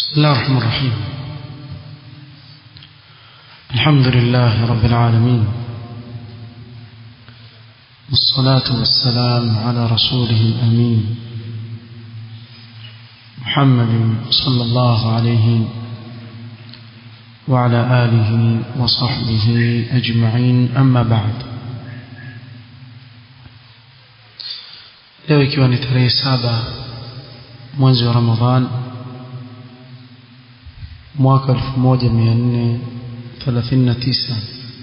بسم الله الرحمن الرحيم الحمد لله رب العالمين والصلاة والسلام على رسوله الأمين محمد صلى الله عليه وعلى آله وصحبه أجمعين أما بعد leo ikiwa ni tarehe saba mwezi wa ramadhan mwaka 1439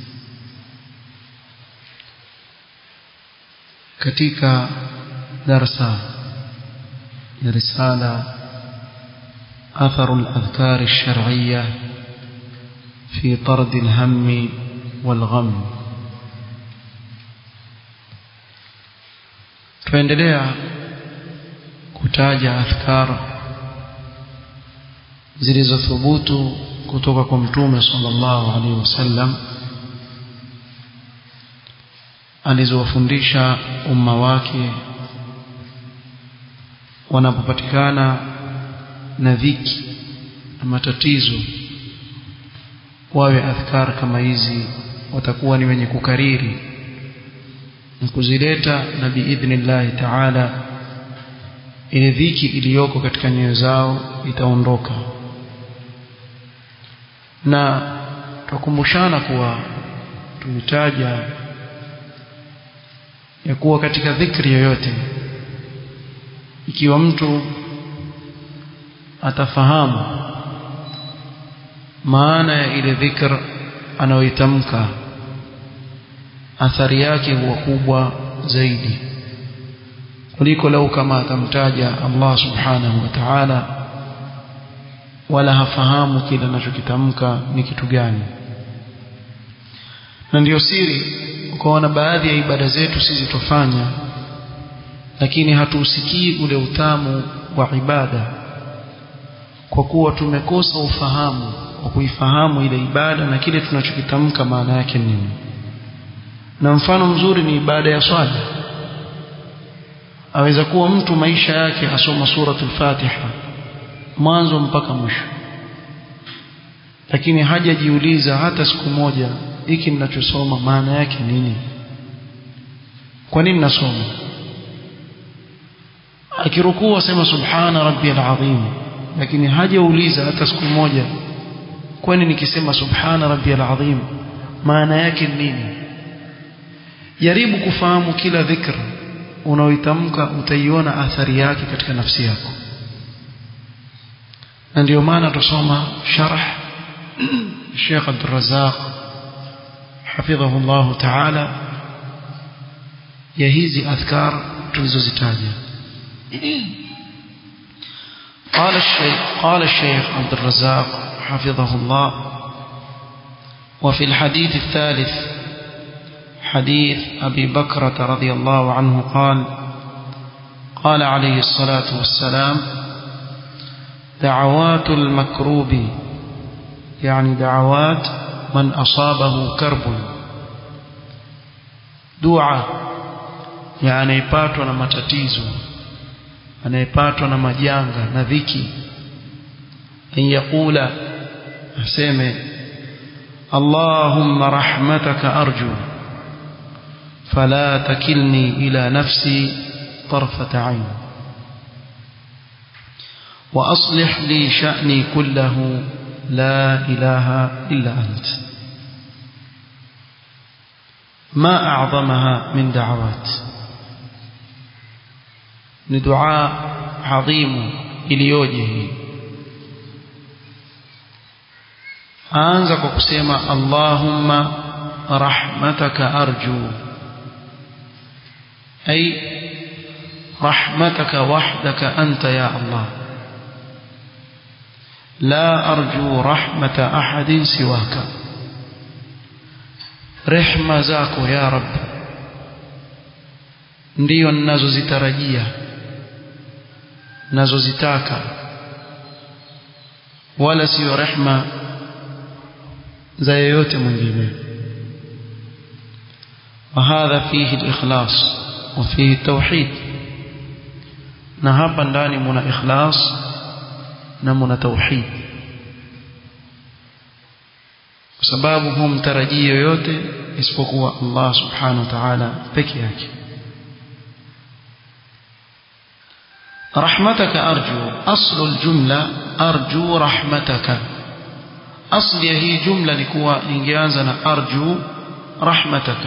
katika darsa ya risala أثر الأذكار الشرعية في طرد الهم والغم tuendelea kutaja adhkar zilizothubutu kutoka kwa mtume sallallahu alaihi wasallam alizowafundisha umma wake wanapopatikana na dhiki na matatizo wawe adhkar kama hizi watakuwa ni wenye kukariri na kuzileta na biidhnillahi taala ile dhiki iliyoko katika nyoyo zao itaondoka na tukumbushana kuwa tulitaja ya kuwa katika dhikri yoyote ikiwa mtu atafahamu maana ya ile dhikr anayoitamka athari yake huwa kubwa zaidi kuliko lau kama atamtaja Allah subhanahu wa ta'ala wala hafahamu kile anachokitamka ni kitu gani na ndiyo siri ukaona baadhi ya ibada zetu sisi tufanya lakini hatuusikii ule utamu wa ibada kwa kuwa tumekosa ufahamu wa kuifahamu ile ibada na kile tunachokitamka maana yake nini na mfano mzuri ni ibada ya swala aweza kuwa mtu maisha yake asoma suratul Fatiha mwanzo mpaka mwisho lakini hajajiuliza hata siku moja hiki ninachosoma maana yake nini kwa nini nasoma akirukuu asema subhana rabbiyal azim lakini hajauliza hata siku moja kwani nikisema subhana rabbiyal azim maana yake nini jaribu kufahamu kila dhikr unaoitamka utaiona athari yake katika nafsi yako na ndio maana tusoma sharh Sheikh Abdul Razzaq حفظه الله تعالى ya hizi adhkar tulizozitaja قال الشيخ قال الشيخ عبد الرزاق حفظه الله وفي الحديث الثالث حديث أبي بكرة رضي الله عنه قال قال عليه الصلاة والسلام دعوات المكروب يعني دعوات من أصابه كرب دعاء يعني anayepatwa na matatizo anayepatwa na majanga na dhiki an yaqula aseme Allahumma rahmataka arju فلا تكلني إلى نفسي طرفة عين وأصلح لي شأني كله لا إله إلا أنت ما أعظمها من دعوات ندعاء عظيم إليوجه أنزك قسيما اللهم رحمتك أرجو أي رحمتك وحدك أنت يا الله لا أرجو رحمة أحد سواك رحمة زاكو يا رب ndiyo ninazozitarajia nazozitaka wala siyo rehma za yeyote mwingine وهذا فيه الإخلاص وفيه التوحيد na hapa ndani muna ikhlas na mna tauhid kwa sababu humtarajii yoyote isipokuwa Allah subhanahu wa ta'ala peke yake رحمتك أرجو أصل الجملة أرجو رحمتك أصل هي جملة نكوى إنجازنا أرجو رحمتك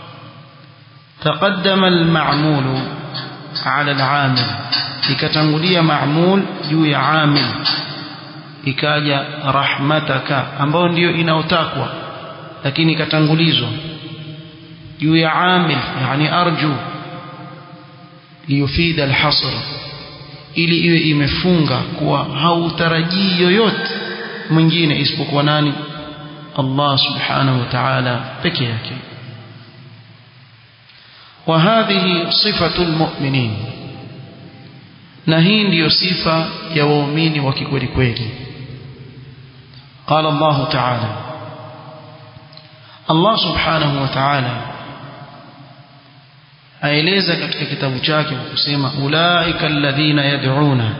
تقدم المعمول على العامل ikatangulia maamul juu ya amil ikaja rahmataka ambayo ndiyo inaotakwa lakini ikatangulizwa juu ya amil yani arju liyufida alhasr ili iwe imefunga kuwa hautarajii yoyote mwingine isipokuwa nani Allah subhanahu wa ta'ala peke yake وهذه صفة المؤمنين na hii ndiyo sifa ya waumini wa kikweli kweli قال الله تعالى Allah subhanahu wa ta'ala aeleza katika kitabu chake kwa kusema ulaika alladhina yad'una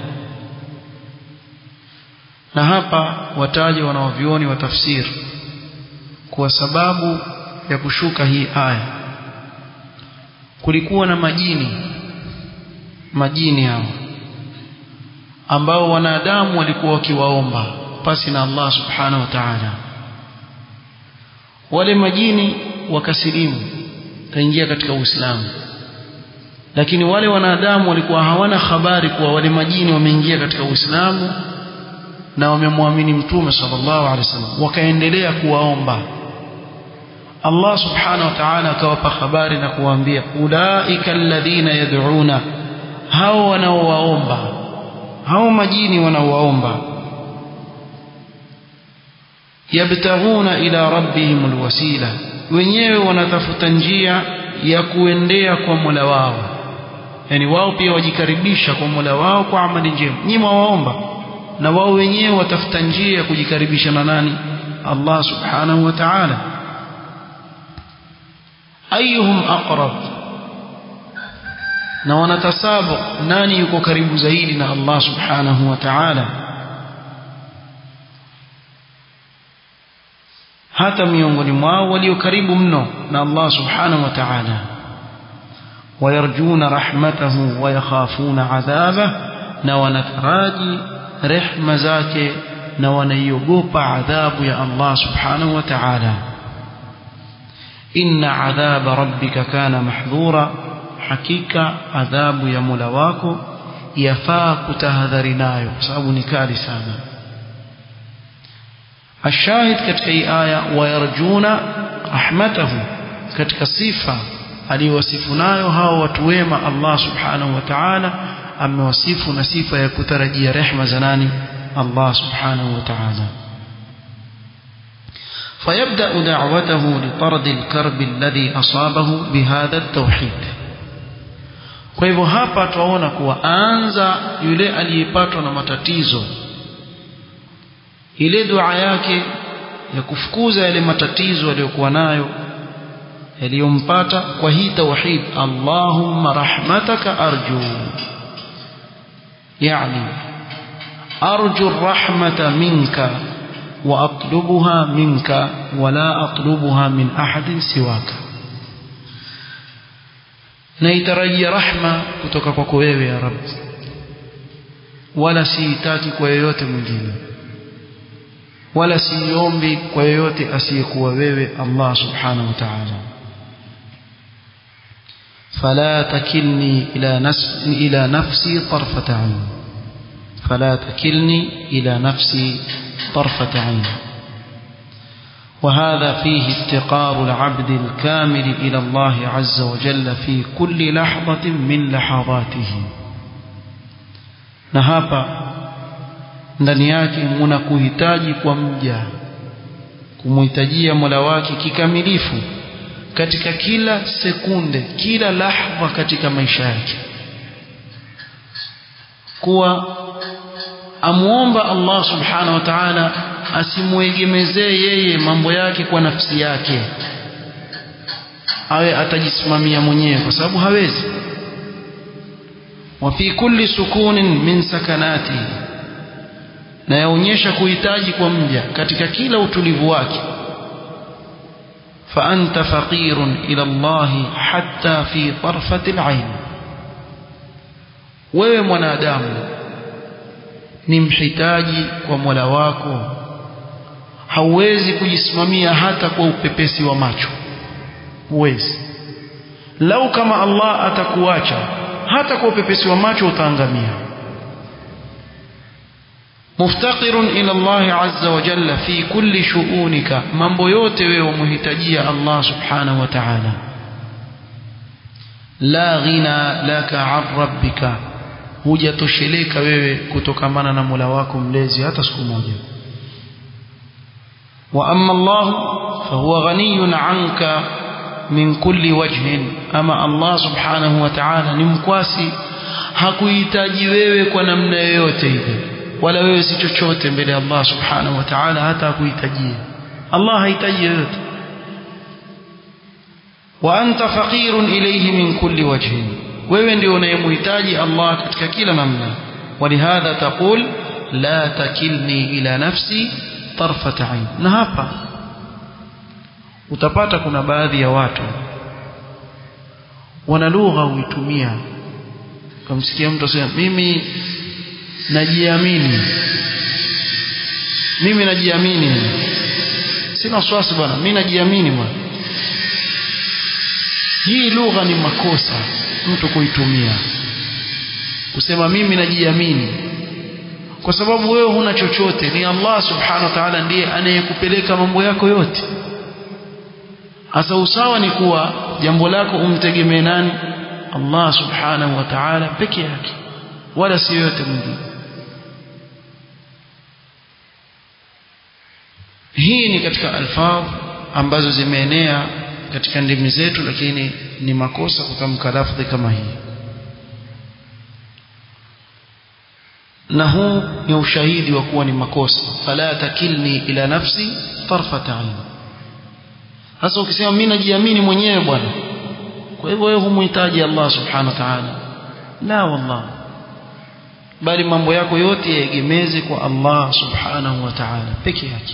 na hapa wataje wanaovioni wa tafsir kwa sababu ya kushuka hii aya kulikuwa na majini majini hao ambao wanadamu walikuwa wakiwaomba pasi na Allah subhanahu wa ta'ala wale majini wakasilimu kaingia katika Uislamu lakini wale wanadamu walikuwa hawana habari kuwa wale majini wameingia katika Uislamu na wamemwamini mtume sallallahu alaihi wasallam wakaendelea kuwaomba Allah subhanahu wa ta'ala akawapa habari na kuwaambia ulaika alladhina yad'una hao wanaowaomba hao majini wanaowaomba yabtaghuna ila rabbihim alwasila wenyewe wanatafuta njia ya kuendea kwa Mola wao yani wao pia wajikaribisha kwa Mola wao kwa amali njema nyinyi waomba na wao wenyewe watafuta njia ya kujikaribisha na nani Allah subhanahu wa ta'ala ayuhum aqrab na wanatasabu nani yuko karibu zaidi na Allah subhanahu wa ta'ala hata miongoni mwao walio karibu mno na Allah subhanahu wa ta'ala wayarjuna rahmatahu wayakhafuna adhabah na wanataraji rehma zake na wanaiogopa adhabu ya Allah subhanahu wa ta'ala inna adhaba rabbika kana mahdhura hakika adhabu ya Mola wako yafaa kutahadhari nayo kwa sababu ni kali sana الشاهد katika hii aya wayarjuna rahmatahu katika sifa aliyowasifu nayo hao watu wema Allah subhanahu wa ta'ala amewasifu na sifa ya kutarajia rehma za nani Allah subhanahu wa ta'ala فيبدأ دعوته لطرد الكرب الذي أصابه بهذا التوحيد kwa hivyo hapa tuwaona kuwa anza yule aliyepatwa na matatizo ile dua yake ya kufukuza yale matatizo aliyokuwa nayo yaliyompata kwa hii tauhid Allahumma rahmataka arju yani arju rahmata minka wa atlubuha minka wala atlubuha min ahadin siwaka naitarajia rahma kutoka kwako wewe ya rabbi wala siitaki kwa yeyote mwingine wala siombi kwa yeyote asiyekuwa wewe Allah subhanahu wa ta'ala فلا تكلني إلى نفسي إلى نفسي طرفة عين فلا تكلني إلى نفسي طرفة عين وهذا فيه افتقار العبد الكامل إلى الله عز وجل في كل لحظة من لحظاته نهابا ndani yake muna kuhitaji kwa mja kumhitajia Mola wake kikamilifu katika kila sekunde kila lahza katika maisha yake kuwa amuomba Allah subhanahu wa ta'ala asimwegemezee yeye mambo yake kwa nafsi yake awe atajisimamia mwenyewe kwa sababu hawezi wa fi kulli sukunin min sakanati na yaonyesha kuhitaji kwa mja katika kila utulivu wake فأنت فقير إلى الله حتى في طرفة العين wewe mwanadamu ni mhitaji kwa Mola wako hauwezi kujisimamia hata kwa upepesi wa macho huwezi lau kama Allah atakuacha hata kwa upepesi wa macho utaangamia muftaqirun ila Allah azza wa jalla fi kulli shu'unika mambo yote wewe umhitajia Allah subhanahu wa ta'ala la ghina laka an rabbika hujatosheleka wewe kutokamana na Mola wako mlezi hata siku moja wa amma Allah fahuwa ghaniyun anka min kulli wajhin ama Allah subhanahu wa ta'ala ni mkwasi hakuhitaji wewe kwa namna yoyote ile wala wewe si chochote mbele ya Allah subhanahu wa ta'ala hata hakuhitajia Allah hahitaji yoyote wa anta faqirun ilayhi min kulli wajhin wewe ndio unayemhitaji Allah katika kila namna walihadha taqul la takilni ila nafsi tarfat ain na hapa utapata kuna baadhi ya watu wana lugha uitumia kamsikia mtu asema mimi najiamini mimi najiamini sina wasiwasi bwana mimi najiamini bwana hii lugha ni makosa mtu kuitumia kusema mimi najiamini kwa sababu wewe huna chochote ni Allah subhanahu wa ta'ala ndiye anayekupeleka mambo yako yote hasa usawa ni kuwa jambo lako umtegemee nani Allah subhanahu wa ta'ala peke yake wala si yote mwingine hii ni katika alfadh ambazo zimeenea katika ndimi zetu lakini ni makosa kutamka lafdhi kama hii na huu ni ushahidi wa kuwa ni makosa fala takilni ila nafsi tarfata ain sasa ukisema mimi najiamini mwenyewe bwana kwa hivyo wewe humhitaji Allah subhanahu wa ta'ala la wallah bali mambo yako yote yaegemeze kwa Allah subhanahu wa ta'ala peke yake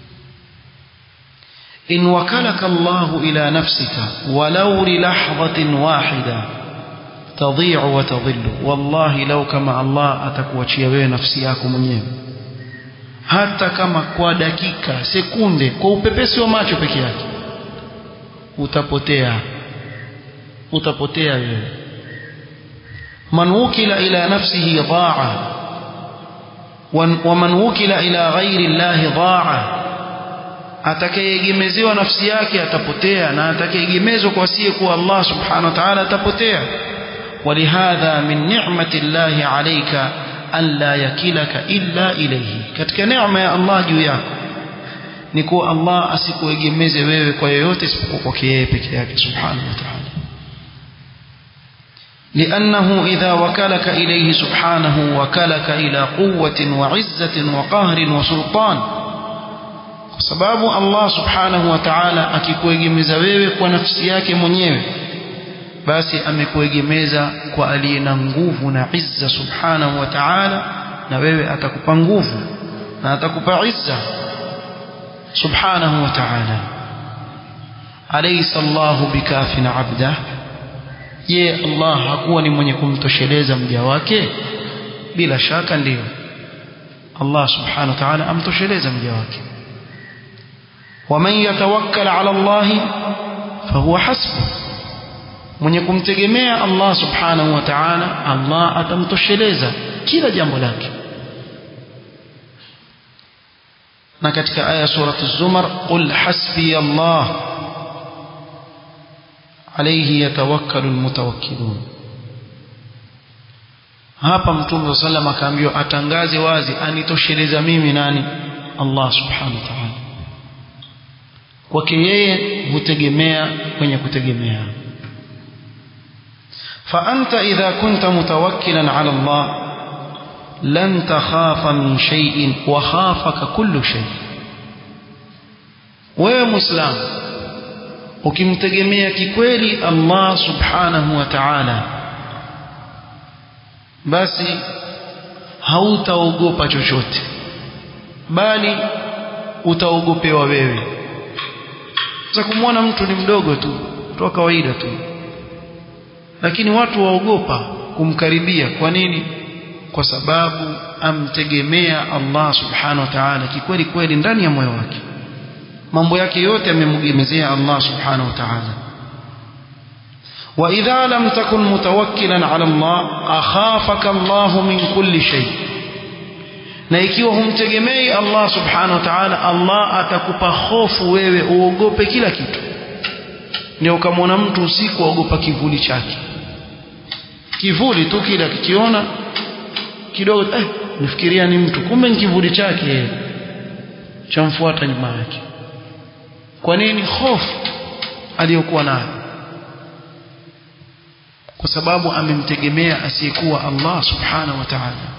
إن وكلك الله إلى نفسك ولو للحظة واحدة تضيع وتضل والله لو كما الله atakuachia wewe nafsi yako mwenyewe hata kama kwa dakika sekunde kwa upepesi wa macho peke yake utapotea utapotea wewe man wukila ila nafsihi daa wa man wukila ila ghairi Allah daa atakayeegemezewa nafsi yake atapotea na atakayeegemezwa kwa asiye kuwa Allah subhanahu wa ta'ala atapotea ولهذا من نعمة الله عليك أن لا يكلك إلا إليه katika neema ya Allah juu yako ni kuwa Allah asikuegemeze wewe kwa yoyote isipokuwa kwake yeye peke yake subhanahu wa ta'ala لأنه إذا وكلك إليه سبحانه وكلك إلى قوة وعزة وقهر وسلطان kwa sababu Allah subhanahu wa ta'ala akikuegemeza wewe kwa nafsi yake mwenyewe basi amekuegemeza kwa aliye na nguvu na izza subhanahu wa ta'ala na wewe atakupa nguvu na atakupa izza subhanahu wa ta'ala alaysa Allahu bikafin abda je Allah hakuwa ni mwenye kumtosheleza mja wake bila shaka ndiyo Allah subhanahu wa ta'ala amtosheleza mja wake ومن يتوكل على الله فهو حسبه mwenye kumtegemea Allah subhanahu wa ta'ala Allah atamtosheleza kila jambo lake na katika aya surati az-zumar qul hasbi Allah alayhi yatawakkalu almutawakkilun hapa mtume sallam akaambiwa atangaze wazi anitosheleza mimi nani Allah subhanahu wa ta'ala kwake yeye hutegemea kwenye kutegemea فأنت إذا كنت متوكلا على الله لن تخاف من شيء وخافك كل شيء wewe muislamu ukimtegemea kikweli Allah subhanahu wa ta'ala basi hautaogopa chochote bali utaogopewa wewe za kumwona mtu ni mdogo tu mtu wa kawaida tu lakini watu waogopa kumkaribia kwa nini kwa sababu amtegemea Allah subhanahu wa ta'ala kikweli kweli ndani ya moyo wake mambo yake yote amemgemezea Allah subhanahu wa ta'ala وإذا لم تكن متوكلا على الله أخافك الله من كل شيء na ikiwa humtegemei Allah subhanahu wa ta'ala Allah atakupa hofu wewe uogope kila kitu ndio ukamwona mtu usiku aogopa kivuli chake kivuli tu kile akikiona kidogo eh nifikiria ni mtu kumbe ni kivuli chake chamfuata nyuma yake kwa nini hofu aliyokuwa nayo kwa sababu amemtegemea asiyekuwa Allah subhanahu wa ta'ala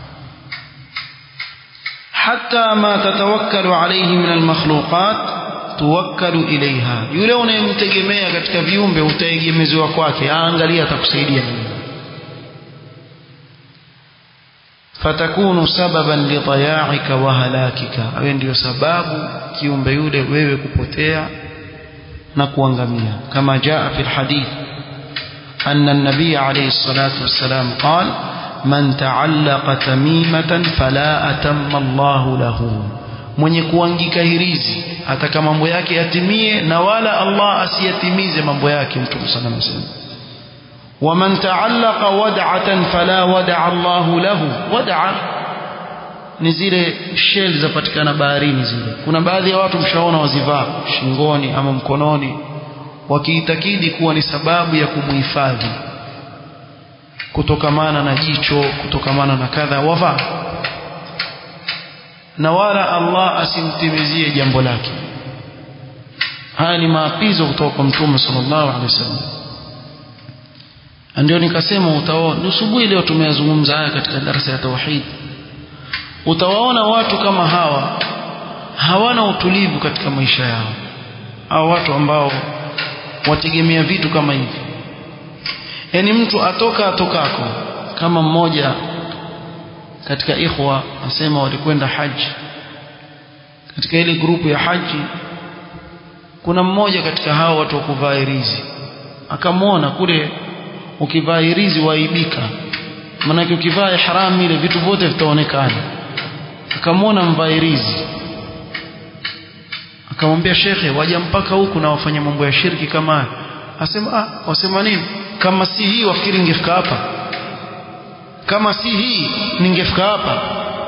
حتى ما تتوكل عليه من المخلوقات توكل إليها yule unayemtegemea katika viumbe utaegemezwa kwake aangalia atakusaidia nini fatakunu sababan lidaya'ika wa halakika awe ndio sababu kiumbe yule wewe kupotea na kuangamia kama jaa fi alhadith anna an-nabiy alayhi salatu wassalam qala man ta'allaqa tamimatan fala atamma Allahu lahu mwenye kuangika hirizi ataka mambo yake yatimie na wala Allah asiyatimize mambo yake mtume sana msema ومن تعلق ودعة فلا ودع الله له ودع ni zile shell zapatikana baharini zile kuna baadhi ya watu mshaona wazivaa shingoni ama mkononi wakiitakidi kuwa ni sababu ya kumhifadhi kutokamana na jicho kutokamana na kadha wavaa na wala Allah asimtimizie jambo lake haya ni maapizo kutoka kwa mtume sallallahu alaihi wasallam ndio nikasema utaona asubuhi leo tumeyazungumza haya katika darasa ya tauhid utawaona watu kama hawa hawana utulivu katika maisha yao au watu ambao wategemea vitu kama hivi yani mtu atoka atokako kama mmoja katika ikhwa asema walikwenda haji katika ile grupu ya haji kuna mmoja katika hao watu wa kuvaa irizi akamwona kule ukivaa irizi waibika maanake ukivaa ihram ile vitu vyote vitaonekana akamwona mvaa irizi akamwambia shekhe waja mpaka huku na wafanya mambo ya shirki kama haya asema ah wasema nini kama si hii wafikiri ningefika hapa kama si hii ningefika hapa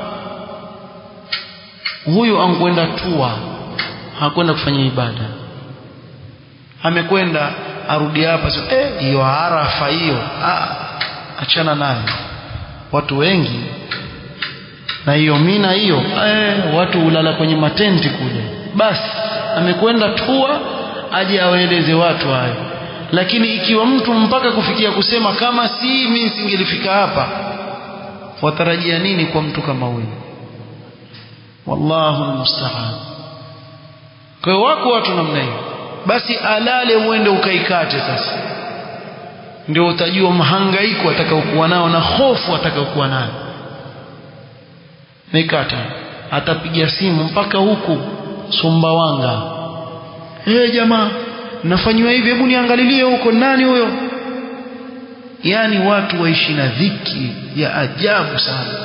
huyu ankwenda tua hakwenda kufanya ibada amekwenda arudi hapa sio eh hiyo arafa hiyo ah achana nayo watu wengi na hiyo mina hiyo eh watu ulala kwenye matenti kule basi amekwenda tua aje awaeleze watu hayo lakini ikiwa mtu mpaka kufikia kusema kama si mimi singelifika hapa watarajia nini kwa mtu kama huyu wallahu almusta'an kwa hiyo wako watu namna hiyo basi alale uende ukaikate sasa ndio utajua mhangaiko atakaokuwa nao na hofu atakaokuwa nayo nikata atapiga simu mpaka huku Sumbawanga eh hey, jamaa nafanywa hivi hebu niangalilie huko nani huyo yani watu waishi na dhiki ya ajabu sana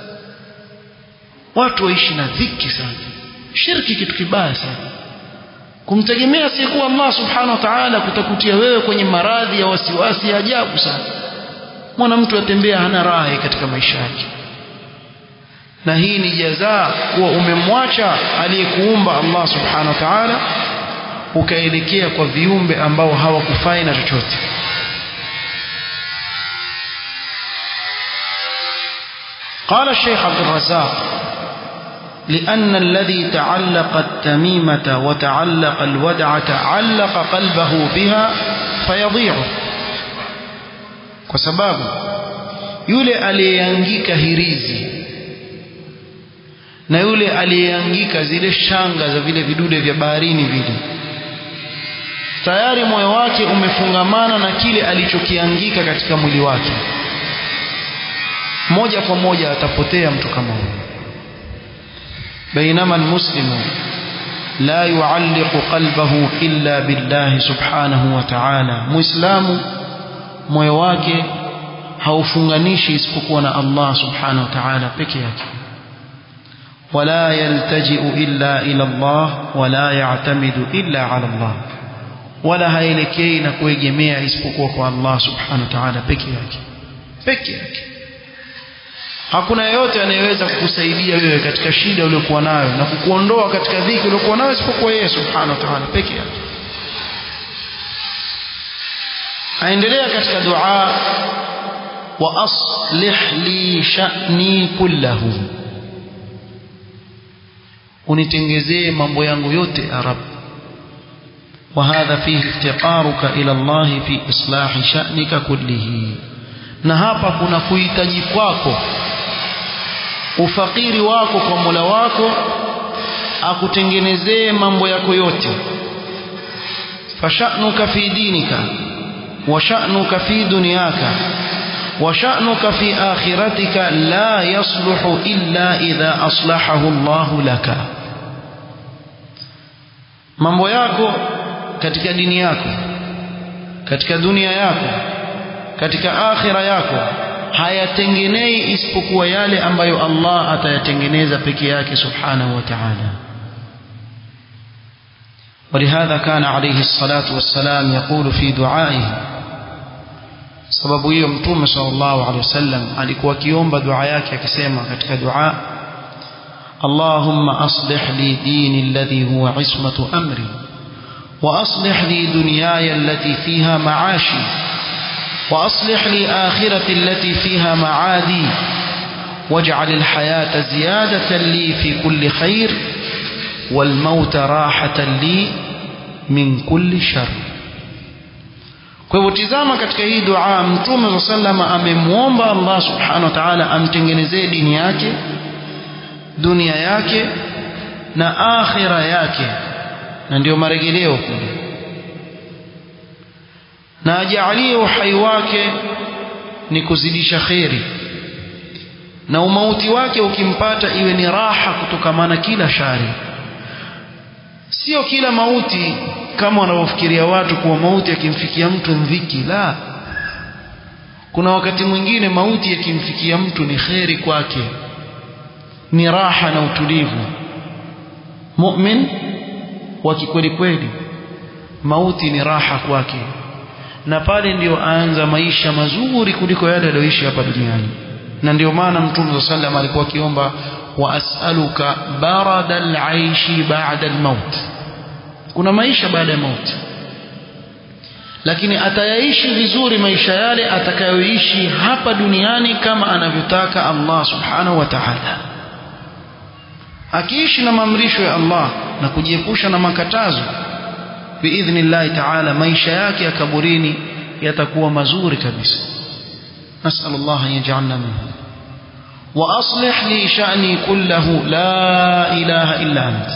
watu waishi na dhiki sana shirki kitu kibaya sana kumtegemea sikuwa Allah subhanahu wa ta'ala kutakutia wewe kwenye maradhi ya wasiwasi ya ajabu sana mwana mtu atembea hana raha katika maisha yake na hii ni jazaa kuwa umemwacha aliyekuumba Allah subhanahu wa ta'ala ukaelekea kwa viumbe ambao hawakufai na chochote قال الشيخ عبد الرزاق لأن الذي تعلق التميمة وتعلق الودعة علق قلبه بها فيضيع وسباب yule aliyeangika hirizi na yule aliyeangika zile shanga za vile vidude vya baharini vile tayari moyo wake umefungamana na kile alichokiangika katika mwili wake moja kwa moja atapotea mtu kama huyo بينما المسلم لا يعلق قلبه إلا بالله سبحانه وتعالى مسلم moyo wake haufunganishi isipokuwa na Allah subhanahu wa ta'ala peke yake wala yaltaji'u illa ila Allah wala ya'tamidu illa ala Allah wala haelekei na kuegemea isipokuwa kwa Allah subhanahu wa ta'ala peke yake peke yake hakuna yeyote anayeweza kukusaidia wewe katika shida uliyokuwa nayo na kukuondoa katika dhiki uliyokuwa nayo isipokuwa yeye subhanahu wa ta'ala peke yake aendelea katika dua wa aslih li sha'ni kullahu unitengezee mambo yangu yote arab وهذا فيه افتقارك إلى الله في إصلاح شأنك كله na hapa kuna kuhitaji kwako ufakiri wako kwa Mola wako akutengenezee mambo yako yote fasha'nuka fi dinika wa sha'nuka fi dunyaka wa sha'nuka fi akhiratika la yasluhu illa idha aslahahu Allah laka mambo yako katika dini yako katika dunia yako katika akhira yako hayatengenei isipokuwa yale ambayo Allah atayatengeneza peke yake subhanahu wa ta'ala ولهذا كان عليه الصلاة والسلام يقول في دعائه sababu hiyo mtume sallallahu alaihi wasallam alikuwa akiomba dua yake akisema katika dua Allahumma aslih li dini alladhi huwa ismatu amri wa aslih li dunyaya allati fiha ma'ashi وأصلح لي آخرتي التي فيها معادي واجعل الحياة زيادة لي في كل خير والموت راحة لي من كل شر kwa hivyo tizama katika hii dua mtume saa salama amemwomba allah subhanahu wa taala amtengenezee dini yake dunia yake na akhira yake na ndio marejeleo kule na ajalie uhai wake ni kuzidisha kheri na umauti wake ukimpata iwe ni raha kutokamana kila shari sio kila mauti kama wanavyofikiria watu kuwa mauti yakimfikia mtu mviki la kuna wakati mwingine mauti yakimfikia mtu ni kheri kwake ni raha na utulivu mu'min wa kikweli kweli mauti ni raha kwake na pale ndio aanza maisha mazuri kuliko yale aliyoishi hapa duniani na ndio maana mtume صلى الله alikuwa akiomba wa as'aluka barada al-aishi ba'da al-maut kuna maisha baada ya mauti lakini atayaishi vizuri maisha yale atakayoishi hapa duniani kama anavyotaka Allah subhanahu wa ta'ala akiishi na maamrisho ya Allah na kujiepusha na makatazo biidhnillahi ta'ala maisha yake ya kaburini yatakuwa mazuri kabisa nasal Allah an yaj'alna minhu wa aslih li sha'ni kullahu la ilaha illa anta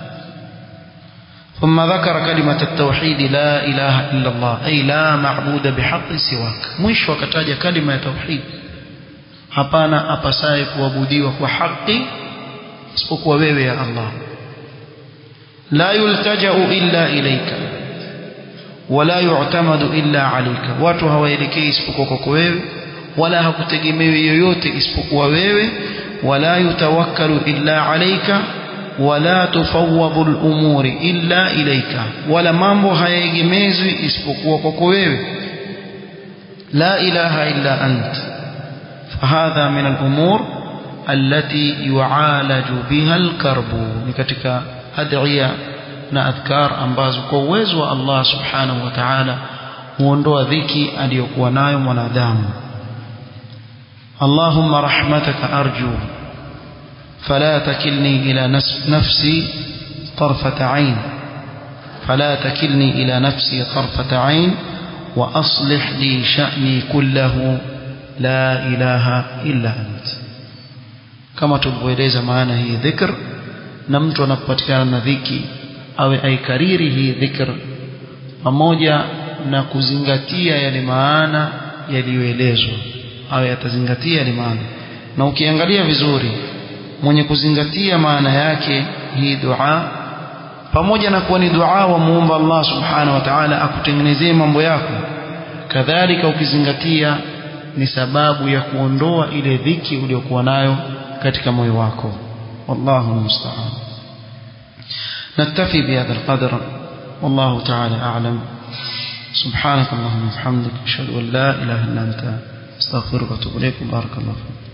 ثم ذكر كلمة التوحيد لا إله إلا الله أي لا معبود بحق سواك مش وكتاج كلمة التوحيد hapana apasaye kuabudiwa kwa haki isipokuwa wewe ya Allah la yultajau illa ilaika wala yu'tamadu illa alayka watu hawaelekei isipokuwa kwako wewe wala hakutegemewi yoyote isipokuwa wewe wala yutawakkalu illa alayka wala tufawwadhu al-umuri illa ilayka wala mambo hayaegemezwi isipokuwa kwako wewe la ilaha illa ant fahadha min al-umur allati yu'alaju biha al-karbu ni katika adhiya na adhkar ambazo kwa uwezo wa Allah subhanahu wa ta'ala huondoa dhiki aliyokuwa nayo mwanadamu Allahumma rahmataka arju فلا تكلني إلى نفسي طرفة عين فلا تكلني إلى نفسي طرفة عين وأصلح لي شأني كله لا إله إلا أنت كما تلوeleza maana hii dhikr na mtu anapopatikana na dhiki awe aikariri hii dhikr pamoja na kuzingatia yale maana yaliyoelezwa awe atazingatia yale maana na ukiangalia vizuri mwenye kuzingatia maana yake hii dua pamoja na kuwa ni dua wa muomba Allah subhanahu wa ta'ala akutengenezee mambo yako kadhalika ukizingatia ni sababu ya kuondoa ile dhiki uliyokuwa nayo katika moyo wako wallahu musta'an نكتفي بهذا القدر والله تعالى أعلم سبحانك اللهم وبحمدك أشهد أن لا إله إلا أنت استغفرك واتوب إليك بارك الله فيك